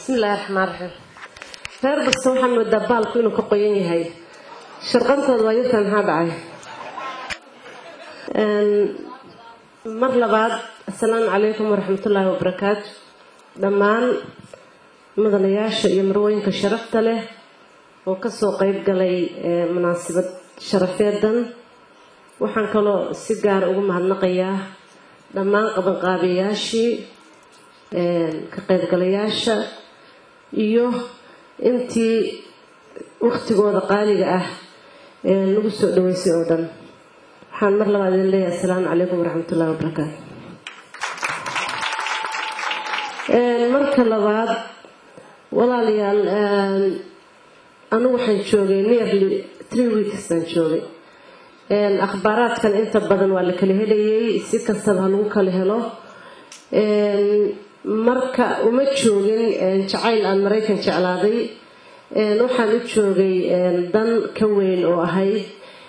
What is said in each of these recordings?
bismillahi raxmaan raxiim reer basta waxaan moodaa baalku inuu ka qoyan yahay sharqantooda waa yartan maxaa dhacay mar labaad assalaamu calaykum waraxmatullaahi wabarakaatu dhammaan mudanayaasha iyo marwooyinka sharafta leh oo kasoo qeyb galay munaasabad sharafeedan waxaan kaloo si gaara ugu mahadnaqayaa dhammaan qabanqaabiyayaashii ka qaybgalayaasha iyo intii waktigooda qaaliga ah lagu soo dhaweysay oo dhan waxaan mar labaad idin leeyahay assalaamu calaykum waraxmatullahi wabarakaatu marka labaad walaalayaal anigu waxaan joogay nearly three weeks baan joogay akhbaaraadkan inta badan waa la kala helayay si kastaba ha lagu kala helo marka uma joogin jacayl aan maraykan jeclaaday waxaan u joogay dan ka weyn oo ahayd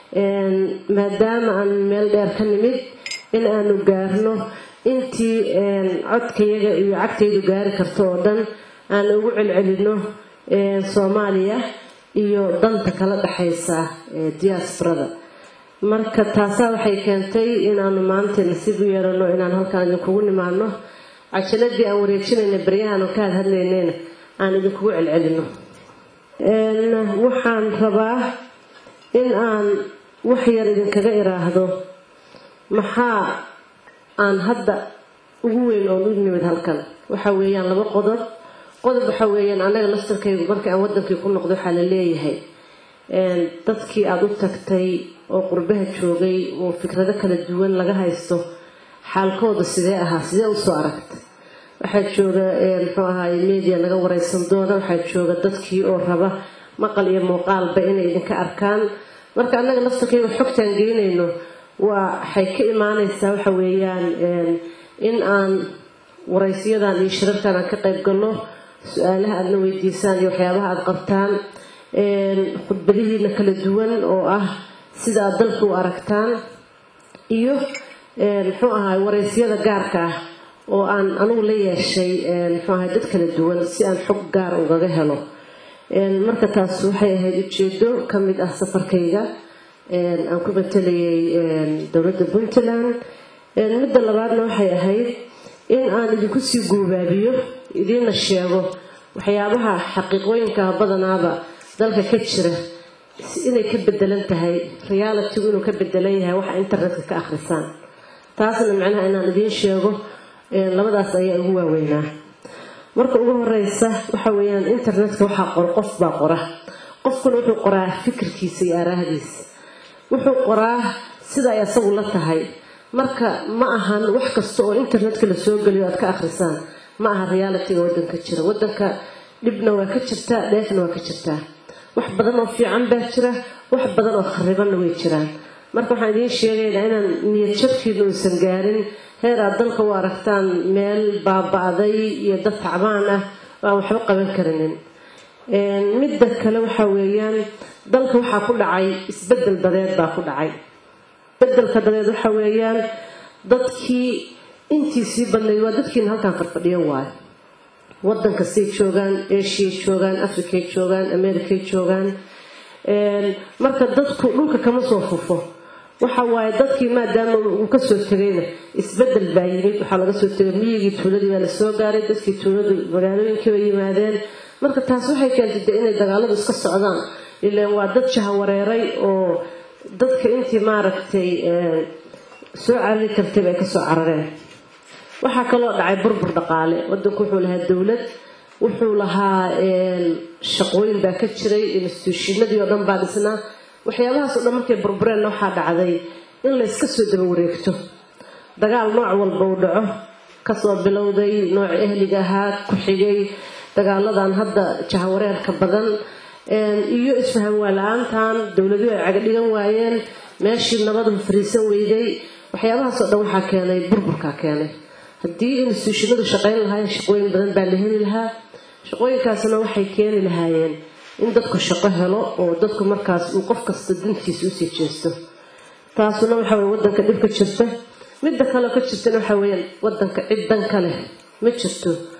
maadaama aan meel dheer ka nimid in aanu gaarno intii codkayaga iyo cagtaydu gaari karto oo dhan aan ugu celcelino soomaaliya iyo danta kala dhexaysa diaasbarada marka taasaa waxay keentay inaanu maanta nasiib u yeelano inaan halkaan idinkugu nimaano cajaladii aan wareejinayna baryahan oo ka had hadlaynayna aan idinkugu celcelino waxaan rabaa in aan wax yar idinkaga iraahdo maxaa aan hadda ugu weyn oon u nimid halkan waxa weeyaan laba qodob qodob waxa weeyaan annaga laftarkaygu markii aan wadankii ku noqdo waxaa la leeyahay dadkii aada u tagtay oo qurbaha joogay oo fikrado kala duwan laga haysto xaalkooda sidee ahaa sidee usoo aragtay waxaa jooga muxuu ahaay media naga wareysan doona waxaa jooga dadkii oo raba maqal iyo muuqaalba inay idinka arkaan marka annaga laftarkayga xogtaan geynayno waxay ka imaaneysaa waxa weeyaan in aan wareysiyadan iyo shirarkan aan ka qayb galno su-aalaha aadna weydiisaan iyo waxyaabaha aada qabtaan khudbadihiina kala duwan oo ah sida aad dalka u aragtaan iyo muxuu ahaay wareysyada gaarka ah oo aan anugu la yeeshay muxuu ahay dad kala duwan si aan xog gaar ugaga helo marka taas waxay ahayd ujeedo ka mid ah safarkayga aan ku matalayay dowladda puntland midda labaadna waxay ahayd in aan idinku sii guubaabiyo idiina sheego waxyaabaha xaqiiqooyinkaa badanaaba dalka ka jira inay ka bedelan tahay realitigu inuu ka bedelan yahay waxa internetka ka akhrisaan taasna macnaha inaan idiin sheego labadaas ayaa ugu waaweynaa marka ugu horeysa waxa weeyaan internetka waxaa qora qof baa qora qofkuna wuxuu qoraa fikirkiisa iyo aaraahdiisa wuxuu qoraa sida ay asagu la tahay marka ma ahan wax kasta oo internetka la soo geliyo aad ka akhrisaan ma aha realitiga wadanka jira wadanka dhibna waa ka jirtaa dheefna waa ka jirtaa wax badan oo fiican baa jira wax badan oo kharibanna way jiraan marka waxaan idiin sheegaynaa inaan niyad jabkiina uusan gaarin heer aad dalka u aragtaan meel baaba-day iyo dad tacbaan ah oo aan waxba qaban karinin midda kale waxa weeyaan dalka waxaa ku dhacay isbedel dadeed baa ku dhacay bedelka dadeed waxa weeyaan dadkii intiisii badnayd waa dadkiina halkaan farfadhiyo waayo wadanka say joogaan asiya joogaan africay joogaan americay joogaan marka dadku dhulka kama soo fufo waxa waaye dadkii maadaama uu kasoo tegayna isbedel baa yimid waxaa laga soo tegay miyigii tuuladii baa lasoo gaaray dadkii tuuladu magaalooyinkii bay yimaadeen marka taas waxay keentay de inay dagaaladu iska socdaan ilaan waa dad jahawareeray oo dadka intii maaragtay soo carari kartay bay kasoo carareen waxaa kaloo dhacay burbur dhaqaale wadanku wuxuu lahaa dowlad wuxuu lahaa shaqooyin baa ka jiray instituushinadii oo dhan baa dhisnaa waxyaabahaas oo dhan markay burbureenna waxaa dhacday in layska soo daba wareegto dagaal nooc walba uu dhaco kasoo bilowday nooc ehliga ahaa ku xigay dagaaladan hadda jahawareerka badan iyo isfahan waa la-aantan dowladuhu ay caga dhigan waayeen meeshii nabadu fariisan weyday waxyaabahaas oo dhan waxaa keenay burburkaa keenay haddii instituushinadu shaqayn lahaayeen shaqooyin badan baa la heli lahaa shaqooyinkaasna waxay keeni lahaayeen in dadku shaqo helo oo dadku markaas uu qof kasta dantiisa usii jeesto taasuna waxa weye wadanka dhib ka jirta midda kaleo ka jirtana waxa weyaan wadanka cid dan ka leh ma jirto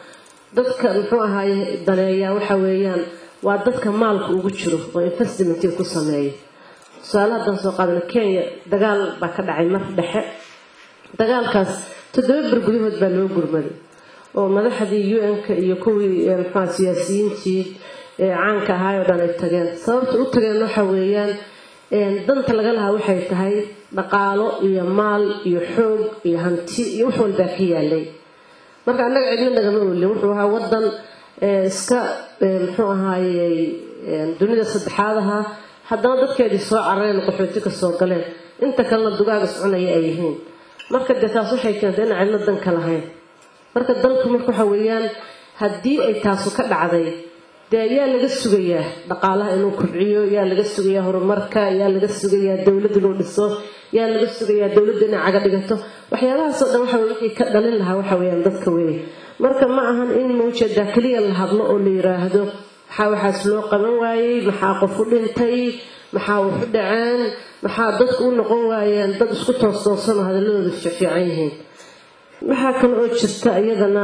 dadka muxuu ahaaye daneeyaa waxa weeyaan waa dadka maalka ugu jiro oo investmentii ku sameeya tusaale haddaan soo qaadana kenya dagaal baa ka dhacay mar dhexe dagaalkaas toddoba ber gudahood baa loo gurmaday oo madaxdii un-ka iyo kuwii muxua siyaasiyiintii caanka ahaay oo dhan ay tageen sababta u tageen waxa weeyaan danta laga lahaa waxay tahay dhaqaalo iyo maal iyo xoog iyo hanti iyo wax walbaa ka yaalay marka annaga cidna nagama olin wuxuu ahaa wadan iska muxuu ahaayey dunida saddexaad ahaa haddana dadkeedii soo carareen qaxooti ka soo galeen inta kalena dugaaga soconaya ay yihiin marka dee taas waxay keentay inaan cidna danka lahayn marka dalku marka waxa weeyaan haddii ay taasu ka dhacday dee yaa laga sugayaa dhaqaalaha inuu kobciyo yaa laga sugayaa horumarka yaa laga sugayaa dowlad inuu dhiso yaa laga sugayaa dowladda inay caga dhigato waxyaabahaasoo dhan waxa wixii ka dhalin lahaa waxa weeyaan dadka weeye marka ma ahan in mawjeedaa keliya la hadlo oo la yiraahdo maxaa waxaas loo qaban waayey maxaa qof u dhintay maxaa wax u dhaceen maxaa dadku u noqon waayeen dad isku toostoosanoo hadalladooda fiican yihiin waxaa kale oo jirta iyadana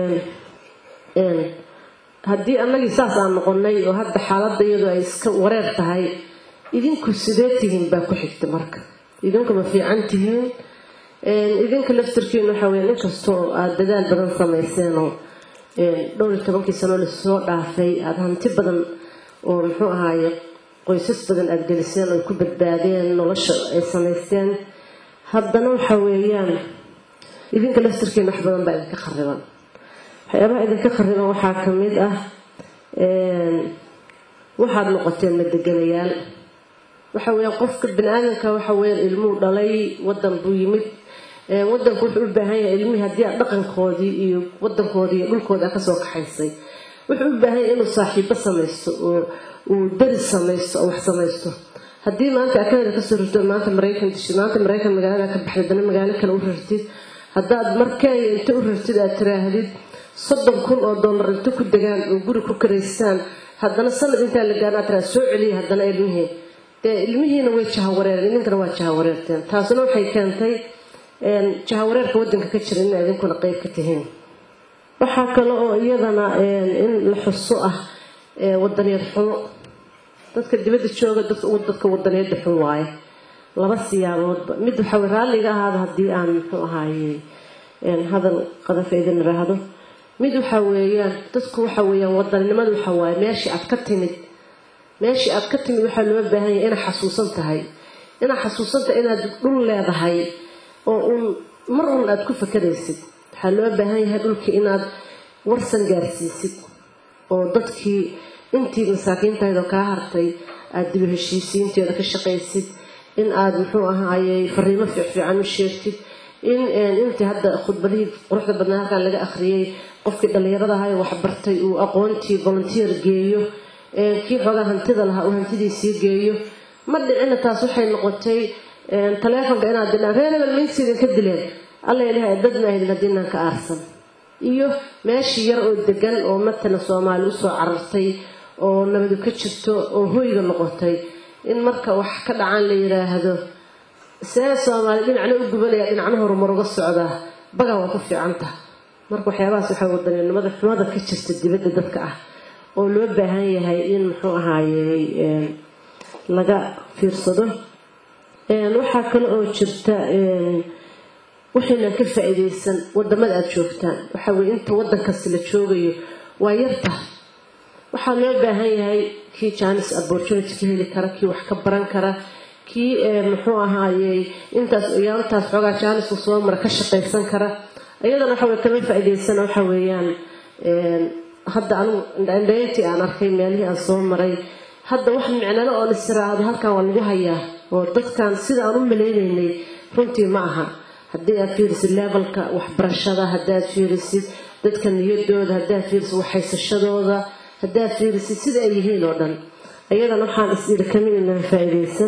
haddii annagii saas aan noqonay oo hadda xaaladda iyadu ay iska wareer tahay idinku sidee tihiin baa ku xigta marka idinku ma fiican tihiin idinka laftirkiina waxa weya inkastoo aada dadaal badan samayseenoo dhowr iyo tobankii sanoo lasoo dhaafay aada hanti badan oo muxuu ahaaye qoysas badan aada geliseen oo ku badbaadeen nolosha ay samaysteen haddana waxa weeyaan idinka laftirkiina wax badan baa idinka khariban waxyaabaha idinka khariban waxaa ka mid ah waxaad noqoteen madeganayaal waxa weeyaan qofka bani aadamka waxa weeyaan ilmuu dhalay wadan buu yimid wadanku wuxuu u baahan yahay ilmihii haddii aad dhaqankoodii iyo wadankoodii iyo dhulkooda kasoo kaxaysay wuxuu u baahan yahay inuu saaxiibo samaysto oo uu daris samaysto oo wax samaysto haddii maanta akanada kasoo rarto maanta maraykan dishid maanta maraykan magaalada ka baxday dana magaalo kale u rartid haddaad mar kenya inta u rartid aad tiraahdid soddon kun oo dollar inta ku degaan oo guri ku karaystaan haddana sanad intaa la gaarna aad tiraa soo celiya haddana ilmihii dee ilmihiina way jahawareereen idinkana waa jahawareerteen taasina waxay keentay jahawareerka wadanka ka jira ina idinkuna qeyb ka tihiin waxaa kale oo iyadana in la xuso ah wadaniyad xumo dadka dibadda jooga dadka wadaniyada xun waaye laba siyaaboodba mid waxaw raalliga ahaada haddii aan muxuu ahaaye hadal qadafa idin iraahdo mid waxa weeyaan dadku waxa weeyaan wadaninimada waxa waaye meeshii aad ka timid meeshii aad ka timid waxaa loo baahan yahay inaad xasuusan tahay inaad xasuusan tahay inaad dhul leedahay oo uun mar uun aad ku fakaraysid waxaa loo baahan yahay dhulkii inaad warsan gaarsiisid oo dadkii intii masaakiintaydoo kaa hartay aada dibu heshiisiinteeda ka shaqaysid in aada muxuu ahaayey fariimo fiicfiican u sheegtid in intii hadda khudbadihii quruxda badnaa halkan laga akhriyey qofkii dhallinyarada ahayo waxbartay uu aqoontii volunteer geeyo kii xoogaa hantida lahaa uu hantidiisii geeyo ma dhicina taas waxay noqotay taleefonka inaad didhaan reer hebel mayntiisa idinka dileen alla ilahay dad ma ahdin haddiinaan ka aarsan iyo meeshii yar oo degan oo matala soomaali usoo carartay oo nabadu ka jirto oo hoyga noqotay in marka wax ka dhacaan la yiraahdo see soomaali dhinacna u gubanaya dhinacna horumar uga socdaa bagaa waa ku fiicanta marka waxyaabahaas waxaa wadaninimada xumada ka jirta dibadda dadka ah oo loo baahan yahay in muxuu ahaayey laga fiirsado waxaa kale oo jirta waxaynan ka faa-iideysan wadamada aada joogtaan waxa weye inta wadankasi la joogayo waa yarta waxaa loo baahan yahay kii janis opportunity ka heli kara kii wax ka baran kara kii muxuu ahaayey intaas yaantaas xoogaa jaaniska soo mara ka shaqaysan kara iyadana waxawey kama faa-iideysan waxa weeyaan hadda anigu indhayntii aan arkay meelihii aan soo maray hadda wax micnalo oon istiraahdo halkan waa lagu hayaa oo dadkan sida aan u maleyneynay runtii ma aha haddii aad fiirisid levelka waxbarashada haddaad fiirisid dadka niyadooda haddaad fiirisid waxhaysashadooda haddaad fiirisid sida ay yihiin oo dhan iyadana waxaan is-iri kamin inaan faa-iideysan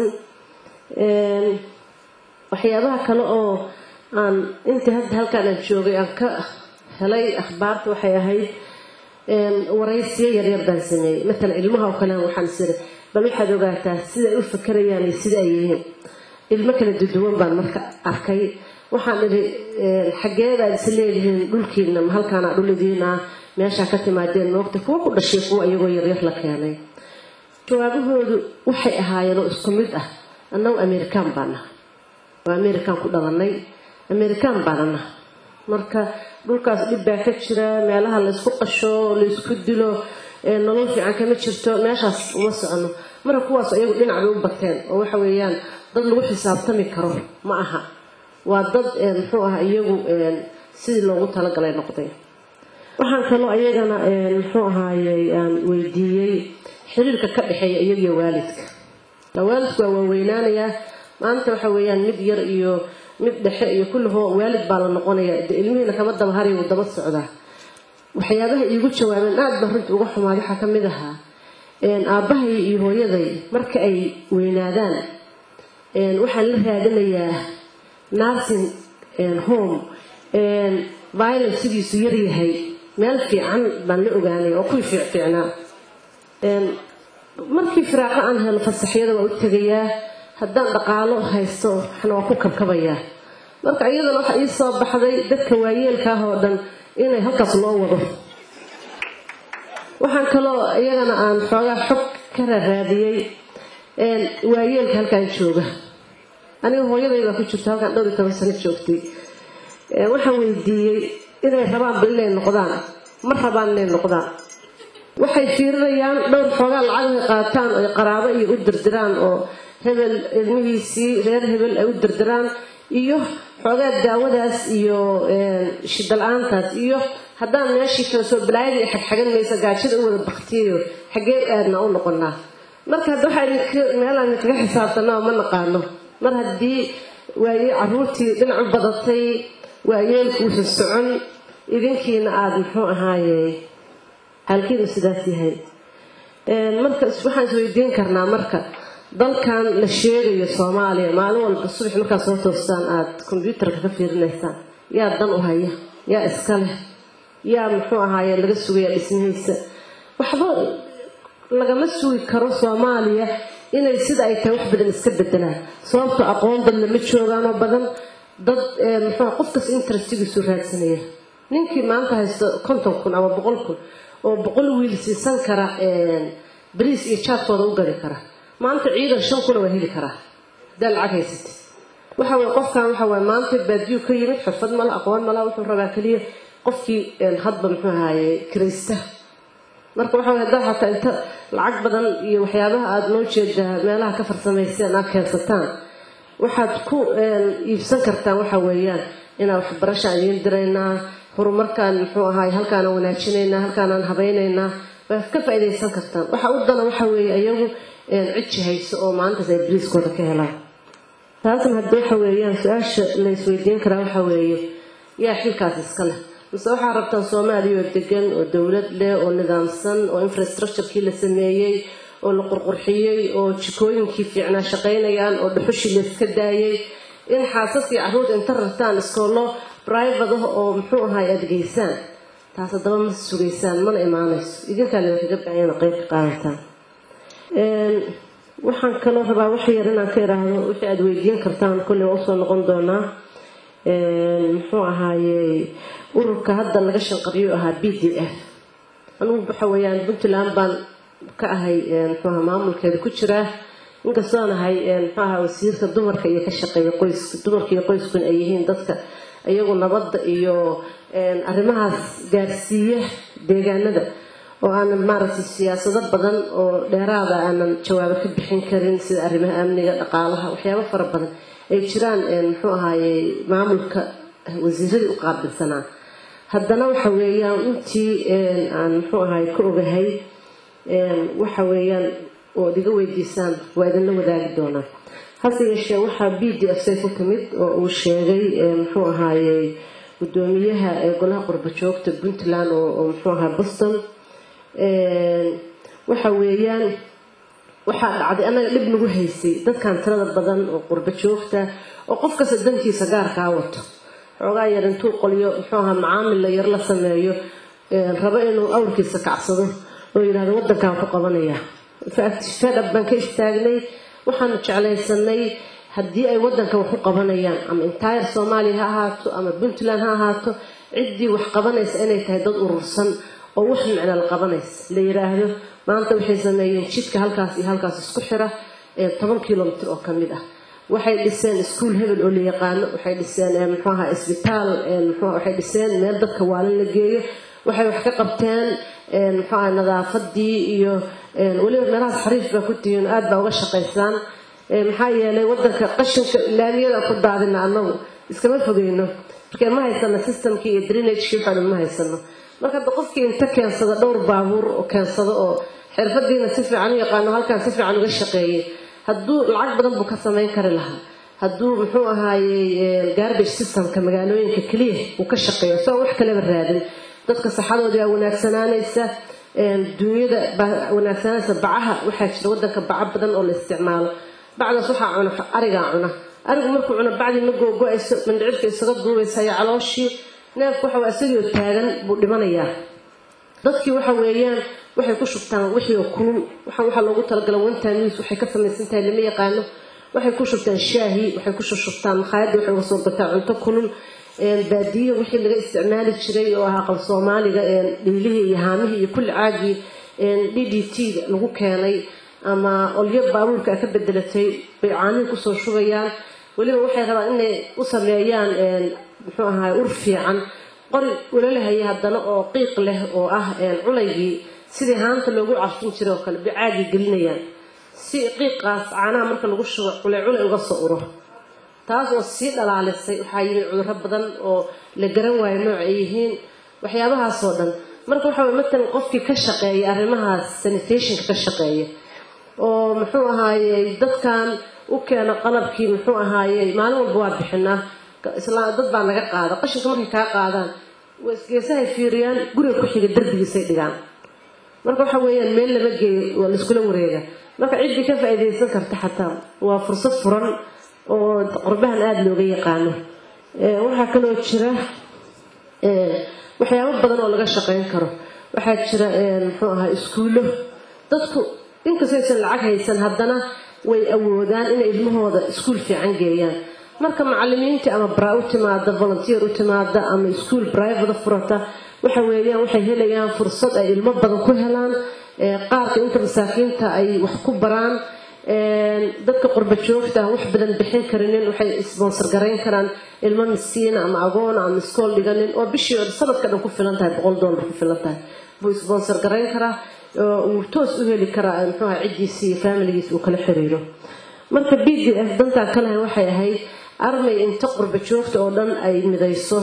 waxyaabaha kale oo aan intii hadda halkaan aan joogay aan ka helay akhbaarta waxay ahayd waraysiyo yaryar baan sameeyey matalan ilmaha oo kale waxaan isiri bal waxaad ogaataa siday u fakarayaan iyo sida ay yihiin ilmo kala duduwan baan marka arkay waxaan idhi xageedaad is leedihiin dhulkiina ma halkaana dhul idiin ah meeshaa ka timaadeen moogta kuwa ku dhashay kuwa iyagoo yaryar la keenay jawaabahoodu waxay ahaayeen oo isku mid ah annagu amerikaan baan nahay waa amerikaan ku dhalanay amerikaan baana nahay marka dhulkaas dhib baa ka jira meelaha laysku qasho laysku dilo nolol fiican kama jirto meeshaas uma socono marka kuwaas iyagu dhinac bay u bateen oo waxa weeyaan dad lagu xisaabtami karo ma aha waa dad muxuu ah iyagu sidii loogu talagalay noqday waxaan kaloo ayagana muxuu ahaayey aan weydiiyey xiriirka ka dhexeeya iyagiyo waalidka waalidku waa waaweynaanayaa maanta waxa weeyaan mid yar iyo mid dhexe iyo kullihoo waalid baa la noqonaya de ilmihiina kama daba haray wuu daba socdaa waxyaabaha iigu jawaabeen aad baan runtii uga xumaad waxaa ka mid ahaa aabbahay iyo hooyaday marka ay weynaadaan waxaan la raadinayaa nursing home violence sidiisu yaryahay meel fiican baan la ogaanay oo kuwii fiicfiicnaa markii firaaqo aan helo fasaxyada waa u tegayaa haddaan dhaqaalo haysto waxna waa ku kabkabayaa marka iyadana waxa ii soo baxday dadka waayeelka ah oo dhan inay halkaas loo wado waxaan kaloo iyagana aan xoogaa xog ka raaraadiyey waayeelka halkaan jooga aniga hooyaday baa ku jirta halkaan dhowr iyo toban sano joogtay waxaan weydiiyey inay rabaanba inay noqdaan ma rabaan inay noqdaan waxay fiirinayaan dhowr xoogaa lacagay qaataan oy qaraabo iyo u dirdiraan oo hebel ilmihiisii reer hebel ay u dirdiraan iyo xoogaa daawadaas iyo shidala-aantaas iyo haddaan meeshii kala soo balaayadii xagxagan maysa gaajada u wada baktiyayo xaggee aadna u noqonaa marka hadda waxaa meelaan kaga xisaabtanaa ma naqaano mar haddii waaye caruurtii dhinac u badatay waayeelku uusan socon idinkiina aada muxuu ahaaye xaalkiinu sidaas yahay marka waxaan isweydiin karnaa marka dalkan la sheegayo soomaaliya maalin walba subax markaad soo toostaan aada kombyuutarka ka fiirinaysaan yaa dan u haya yaa iska leh yaa muxuu ahaaye laga sugaya dhismihiisa waxba lagama sugi karo soomaaliya inay sida ay tahay wax badan iska bedelaan sababto aqoon dad lama joogaanoo badan dad muxuu qofkas interestigiisu raadsanaya ninkii maanta haysto konton kun ama boqol kun oo boqol wiil siisan kara bariis iyo jaadkooda u gadi kara maanta ciidan shan kuna waa heli karaa hadaa lacag haysatay waxa weye qofkan waxa waye maanta baadiyu ka yimid xirfad mala aqoon mala wuxuu rabaa keliya qofkii hadba muxuu ahaaye kiraysta marka waxa weye haddaa xataa inta lacag badan iyo waxyaabaha aada noo jeedaa meelaha ka farsamayseen aad keensataan waxaad ku iibsan kartaan waxa weeyaan inaan waxbarashaan idiin diraynaa horumarkaan muxuu ahaay halkaanaan wanaajinaynaa halkaanaan habaynaynaa waad ka faaidaysan kartaan waxa u dana waxa weeye iyagu cijji hayso oo maalintaas ay bariiskooda ka helaan taasna hadda waxa weeyaan su-aasha la isweydiin karaa waxa weeye yaa xilkaas iska leh mise waxaa rabtaan soomaaliya oo degan oo dowlad leh oo nidaamsan oo infrastructurekii la sameeyey oo la qurqurxiyey oo jikooyinkii fiicnaa shaqaynayaan oo dhuxushii la iska daayey in xaasaskii carruurta inta rartaan iskoollo brivate ah oo muxuu ahaay aada geysaan taas haddaba ma sugaysaan mana imaanayso idinkaa lidinkaga bacayana qeyb ka qaadataan waxaan kaloo rabaa wax yar inaan ka iraahdo wixii aada weydiin kartaan kolley waa usoo noqon doonaa muxuu ahaaye ururka hadda laga shanqariyo ahaa b d f anugu waxa weeyaan puntland baan ka ahay muxuuaha maamulkeeda ku jiraa inkastoon ahay muxuu ahaa wasiirka dumarka iyo ka shaqeeya qoyska dumarka iyo qoyskuna ay yihiin dadka iyagu nabadda iyo arrimahaas gaarsiiya deegaanada oo aanan maaragtay siyaasado badan oo dheeraada aanan jawaabo ka bixin karin sida arrimaha amniga dhaqaalaha waxyaabo fara badan ay jiraan muxuu ahaaye maamulka wasiiradii u qaabilsanaa haddana waxa weeyaan intii aan muxuu ahaay ka ogahay waxa weeyaan ood iga weydiisaan waa idinla wadaagi doonaa hase yeeshee waxaa b d f say ku timid oo uu sheegay muxuu ahaaye gudoomiyaha golaha qurba joogta puntland oo muxuu ahaa boston waxa weeyaan waxaa dhacday annaga dhib nagu haysay dadkan tirada badan oo qurba joogta oo qof kasta dantiisa gaarkaa wato xoogaa yar intuu qolyo muxuu ahaa macaamil la yar la sameeyo rabo inuu awrkiisa kacsado oo yidhahdo waddankaan ku qabanaya fedhab baan ka istaagnay waxaanu jeclaysanay haddii ay waddanka wax u qabanayaan ama entire soomaaliya ha ahaato ama puntland ha ahaato ciddii wax qabanaysa inay tahay dad urursan oo wax micno la qabanaysa la yiraahdo maanta waxay sameeyeen jidka halkaas iyo halkaas isku xira toban kilomitr oo kamid ah waxay dhiseen iskuol hebel oo la yaqaano waxay dhiseen muxuu ahaa isbitaal waxay dhiseen meel dadka waalin la geeyo waxay wax ka qabteen muxuu ahaa nadaafadii iyo weliba meelahaas xariif baa ku tihiin aad baa uga shaqaysaan maxaa yeelay wadanka qashinka laamiyada ku daadina anagu iskama fogeyno markee ma haysano systemkii iyo drenagekii waxaa dhan ma haysano marka hadda qofkii inta keensada dhowr baabuur oo keensado oo xirfadiina si fiican u yaqaano halkaan si fiican uga shaqeeyay hadduu lacag badan buu ka samayn kari lahaa hadduu muxuu ahaayey garbage systemka magaalooyinka keliya uu ka shaqeeyo soo wax kaleba raadin dadka saxadoodii baa wanaagsanaanaysa dunyada baa wanaagsananaysa bacaha waxaa jira wadanka baco badan oo la isticmaalo bacdaas waxaa cuna arigaa cuna arigu markuu cuno bacdii ma googo-ayso mandhicirka isaga duubaysa iyo calooshii neefku waxa isagoo taagan buu dhimanayaa dadkii waxa weeyaan waxay ku shubtaan wixii oo kulul waxaan waxaa loogu talagala wantamis waxay ka samaysan tahay lama yaqaano waxay ku shubtaan shaahi waxay ku shushubtaan makhaayadda waxay uga soo gataa cunto kulul baadiyo wixii laga isticmaali jiray oo ahaa qal soomaaliga dhiilihii iyo haamihii iyo kulli caagii d d t lagu keenay ama olyo baabuurka a ka bedelatay bay caanihii kusoo shubayaan weliba waxay rabaan inay u sameeyaan muxuu ahaay ur fiican qori ulalahaya haddana oo qiiq leh oo ah culaygii sidii haanta loogu carfin jiray oo kale bay caagii gelinayaan si qiiqaas caanaha marka lagu shubo culay culay uga soo uro taas oo sii dhalaalisay waxaa yimid cudurro badan oo la garan waayo nooc ay yihiin waxyaabahaasoo dhan marka waxa way matalan qofkii ka shaqeeya arrimahaas sanitationka ka shaqeeya oo muxuu ahaayey dadkan u keena qalabkii muxuu ahaayey maalin walba waa bixinaa dad baa naga qaada qashinka markay kaa qaadaan geesahay fiiriyaan guriga ku xiga darbigiisay dhigaan marka waxa weeyaan meel lama geeyo waa laiskula wareega marka ciddii ka faa-iideysan karta xataa waa fursad furan oo qorbahan aada looga yaqaano waxaa kaloo jira waxyaabo badan oo laga shaqeyn karo waxaa jira muxuu ahaa iskuullo dadku inkastaysan lacag haysan haddana way awoodaan inay ilmahooda iskuul fiican geeyaan marka macalimiintii ama bra u timaada volunteer u timaada ama iskuol brivada furata waxa weeyaan waxay helayaan fursad ay ilmo badan ku helaan qaarka inta masaakiinta ay wax ku baraan dadka qurba joogta wax badan bixin karinin waxay sponsor garayn karaan ilmo miskiina ama agoona ama iskool dhiganin oo bishii sanadka dhan ku filan tahay boqol dollar ku filan tahay buu sponsor garayn karaa uu toos u heli karaa muxuuha ciddiisi iyo familigiis uu kala xiriiro marka b d f dantaan ka lahayn waxay ahayd armay inta qurba joogta oo dhan ay midayso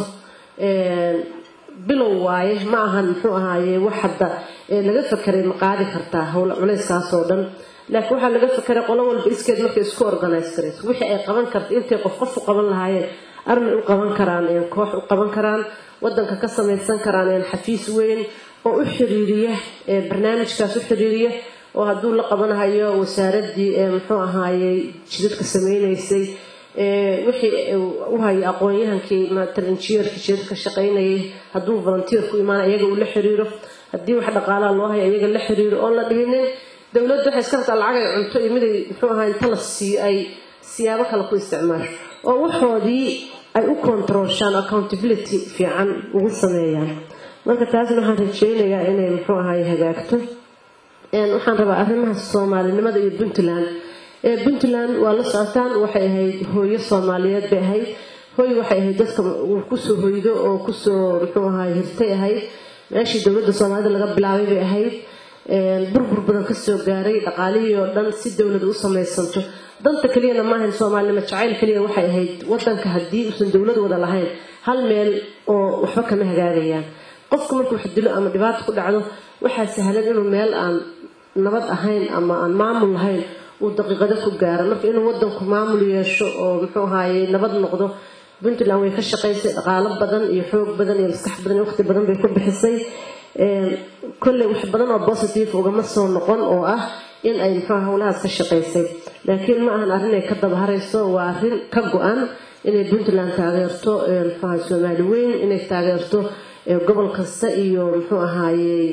bilow waaye ma ahan muxuu ahaaye wax hadda laga fakeray ma qaadi kartaa howl culayskaasoo dhan laakiin waxaa laga fakeray qolo walba iskeed markay isku organise karayso wixii ay qaban karta intay qof qof u qaban lahaayeen armay u qaban karaan koox u qaban karaan wadanka ka samaysan karaan xafiis weyn oo u xiriiriya barnaamijkaas u xiriiriya oo hadduu la qabanahayo wasaaradii muxuu ahaayey jidadka sameynaysay wixii u hayo aqoon-yahankii talinjiyeerkii jidadka shaqaynayay hadduu volunteerku imaana iyaga uu la xiriiro haddii wax dhaqaalaha loo hayo iyaga la xiriiro oon la dhihinin dowladda waxay iska rabtaa lacag ay cunto iyo miday muxuu ahaa inta la siiyo ay siyaabo kale ku isticmaasho oo waxoodii ay u controlshaan accountability fiican ugu sameeyaan marka taasna waxaan rajeynayaa inay muxuu ahaay hagaagto waxaan rabaa arrimaha soomaalinimada iyo puntland puntland waa la socotaan waxay ahayd hooyo soomaaliyeed bay ahayd hooy waxay ahayd dadka kusoo hoydo oo kusoo muxuu ahaay hirtay ahayd meeshii dowladda soomaalida laga bilaabay bay ahayd burbur badan kasoo gaaray dhaqaalihii oo dhan si dowlada u samaysanto danta keliyana maahayn soomaalinimo jacayl keliya waxay ahayd wadanka haddii uusan dowlad wada lahayn hal meel oo waxba kama hagaagayaan qofku markuu wax dilo ama dhibaato ku dhacdo waxaa sahlan inuu meel aan nabad ahayn ama aan maamul lahayn uu daqiiqado ku gaaro marka inuu wadanku maamul yeesho oo muxuu ahaaye nabad noqdo puntland way ka shaqaysay dhaqaalo badan iyo xoog badan iyo maskax badan iyo waqti badan bay ku bixisay kolley wax badan oo positive ugama soo noqon oo ah in ay muxuu howlahaas ka shaqaysay laakiin ma ahan arrin ay ka dabaharayso waa arrin ka go-an inay puntland taageerto muxuaha soomaali weyn inay taageerto gobol kasta iyo muxuu ahaayey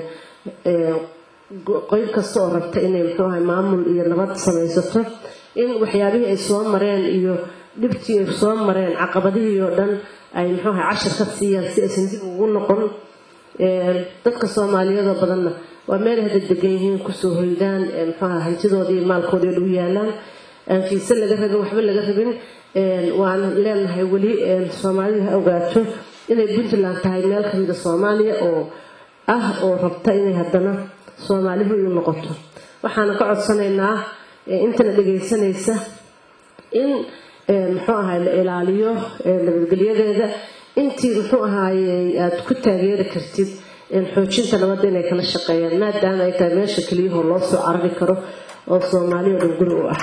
qeyb kasta oo rabta inay muxuu ahay maamul iyo nabad samaysato in waxyaabihii ay soo mareen iyo dhibtii ay soo mareen caqabadihii oo dhan ay muxuu ahay cashar ka siiyaan si aysan dib ugu noqon dadka soomaaliyadoo badanna waa meel hada degan yihiin kusoo hoydaan muxuaha hantidooda iyo maalkooda dhow yaalaan aan fiise laga rabin waxba laga rabin waan leenahay weli soomaalidu ha ogaato inay puntland tahay meel kamida soomaaliya oo ah oo rabta inay haddana soomaalihu u noqoto waxaana ka codsanaynaa intana dhagaysanaysa in muxuu ahay la ilaaliyo nabadgelyadeeda intii muxuu ahaaye aada ku taageeri kartid xoojinta nabadda inay kala shaqeeyaan maadaama ay tahay meesha keliyahoo loo soo carari karo oo soomaaliya dhan guri u ah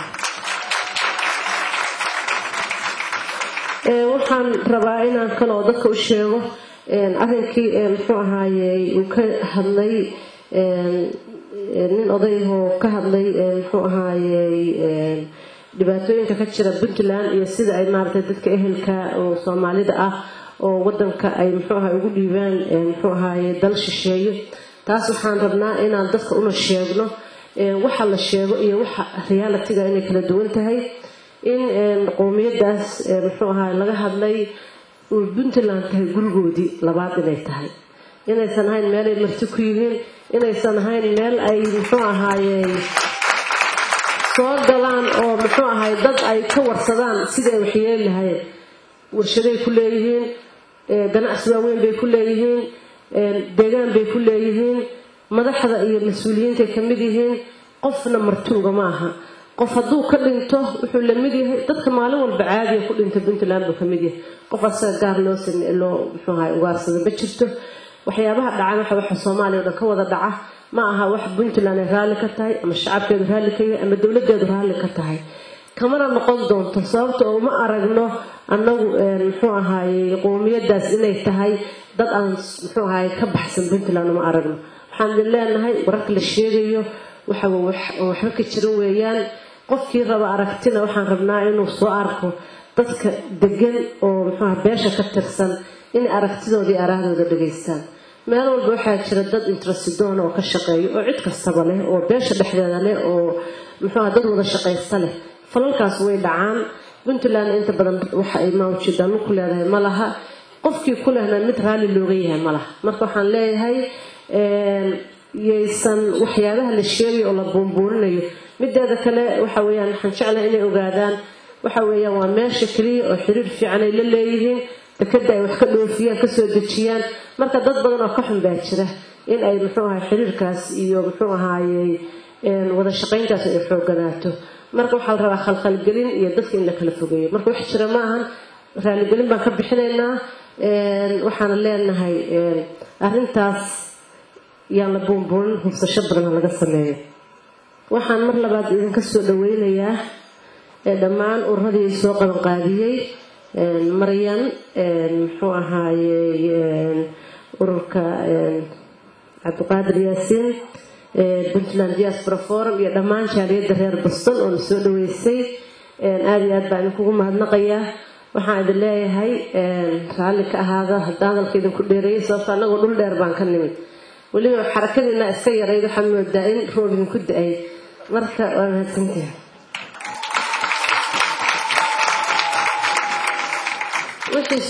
waxaan rabaa inaan kaloo dadka u sheego arrinkii muxuu ahaaye uu ka hadlay nin odayahoo ka hadlay muxuu ahaaye dhibaatooyinka ka jira puntland iyo sida ay maaragtay dadka ehelka oo soomaalida ah oo wadanka ay muxuu ahay ugu dhiibaan muxuu ahaaye dal shisheeye taas waxaan rabnaa inaan dadka una sheegno waxa la sheego iyo waxa realitiga inay kala duwan tahay in qowmiyadaas muxuu ahaay laga hadlay uu puntland tahay gurigoodii labaad inay tahay inaysan ahayn meelay marti ku yihiin inaysan ahayn meel ay muxuu ahaaye soo galaan oo muxuu ahay dad ay ka warsadaan sidai ay waxyeeli lahayn warshaday ku leeyihiin ganacsi waaweyn bay ku leeyihiin deegaan bay ku leeyihiin madaxda iyo mas-uuliyiintay ka mid yihiin qofna martuuga ma aha qof hadduu ka dhinto wuxuu la mid yahay dadka maalin walba caadiya ku dhinta puntland buu ka mid yahay qof asaga gaar loo same loo muxuu ahay ugaarsada ma jirto waxyaabaha dhacan waxa waxa soomaaliya o dhan ka wada dhaca ma aha wax puntland ay raalli ka tahay ama shacabkeedu raalli ka yahay ama dowladeedu raalli ka tahay kamana noqon doonto sababta oo ma aragno annagu muxuu ahaaye qowmiyadaas inay tahay dad aan muxuu ahaye ka baxsan puntland uma aragno waxaan idin leenahay wararka la sheegayo waxa waxba ka jiran weeyaan qofkii raba aragtina waxaan rabnaa inuu soo arko dadka degan oo muxuuaha beesha ka tirsan inay aragtidoodii araahdooda dhageystaan meel walba waxaa jira dad intrasidoon oo ka shaqeeya oo cid kastaba leh oo beesha dhexdeeda leh oo muxuuaha dad wada shaqaysta leh falalkaas way dhacaan puntland inta badan waxa ay mawjidanu ku leedahay ma laha qofkii ku lehna mid raalli looga yahay ma laha marka waxaan leeyahay yaysan waxyaabaha la sheegayo oo la buunbuurinayo mideeda kale waxa weyaan waxaan jeclahay inay ogaadaan waxa weeyaan waa meesha keliya oo xiriir fiican ay la leeyihiin dekada ay wax ka dhoofiyaan kasoo dejiyaan marka dad badan oo ka xun baa jira in ay muxuu ahay xiriirkaas iyo muxuu ahaayey wada shaqayntaas ay xooganaato marka waxaa la rabaa khalkhalgelin iyo dadka in la kala fogeeyo marka wax jira ma ahan raaligelin baan ka bixinaynaa waxaana leenahay arintaas yaan la buunbuunin hubsasho badan laga sameeyo waxaan mar labaad idinka soo dhaweynayaa dhammaan ururadii soo qabanqaadiyey maryan muxuu ahaaye ururka cabdiqaadir yaasiin puntland diaspora forum iyo dhammaan jaaliyadda reer boston oo na soo dhaweysay aada iyo aad baa idinkugu mahadnaqayaa waxaan idin leeyahay raalli ka ahaada hadda hadalka idinku dheereeyay sababto annagoo dhul dheer baan ka nimid weliba xarakadiina iska yarayd waxaa moodaa in roob idinku da-ay marka waa mahadsantiha